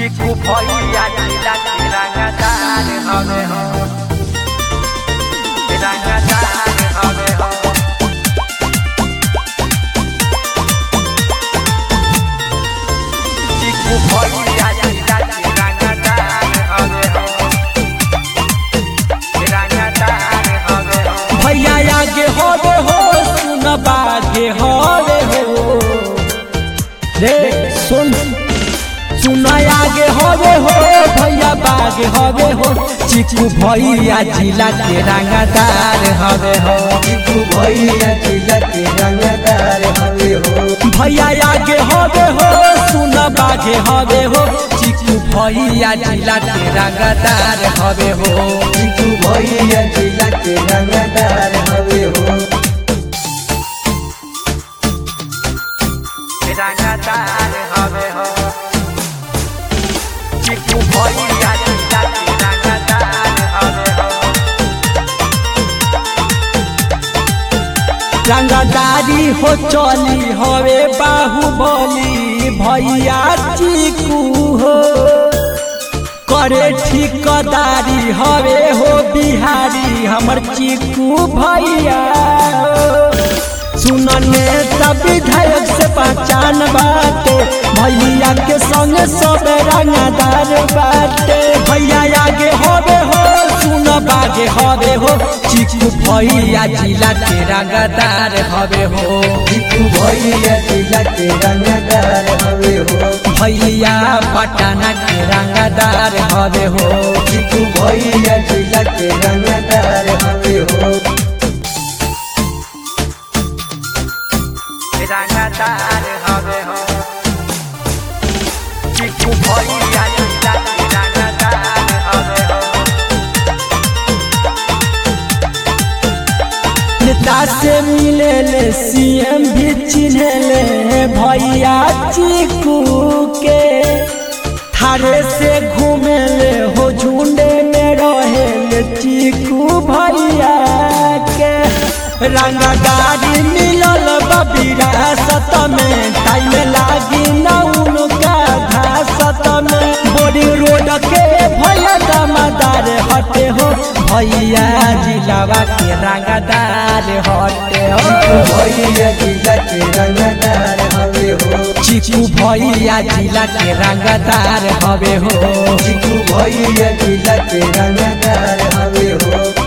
चिकू भैया जिला के रंगदार हवे हो रंगदार हवे हो चिकू भैया जिला के रंगदार हवे हो रंगदार हवे हो भैया आगे होवे हो सुन बागे होवे हो रे सुन सुन आगे होवे हो भैया बागे होवे हो चिकू भैया जिला के रंगदार हवे हो चिकू भैया जिला के रंगदार हवे हो भैया आगे होवे हो सुन बागे होवे हो चिकू भैया जिला के रंगदार हवे हो चिकू भैया जिला के रंगदार हवे हो रंगदार हवे हो चिकू भैया जिला के रंगदार हवे हो रंगदारी हो चली हवे बाहुबली भैया चिकू हो करे ठिकदारी हवे हो बिहारी हमर चिकू भैया सुनने सब विधायक से पहचान बाटे भैया के संग सब रंगदार बाटे भैया आगे होवे हो सुन बागे हवे हो चिकू भैया जिला के रंगदार हवे हो चिकू भैया जिला के रंगदार हवे हो भैया पटना के रंगदार हवे हो चिकू भैया जिला के रंगदार हवे हो रंगदार हवे हो चिकू भैया जिला के रंगदार हवे हो नेता से मिले ले सीएम भी चिन्हे ले भैया चिकू के थारे से घूमे ले हो झुंडे में रहे ले चिकू भैया के रंगदारी मिलल विरासत में टाइम लागी न उनका घासत में बोरी रोड के भैया दामादार हटे हो भैया जिलावा के रंगदार हटे चिकू हो भैया जिला के रंगदार हवे हो चिकू भैया जिला के रंगदार हवे हो चिकू भैया जिला के रंगदार हवे हो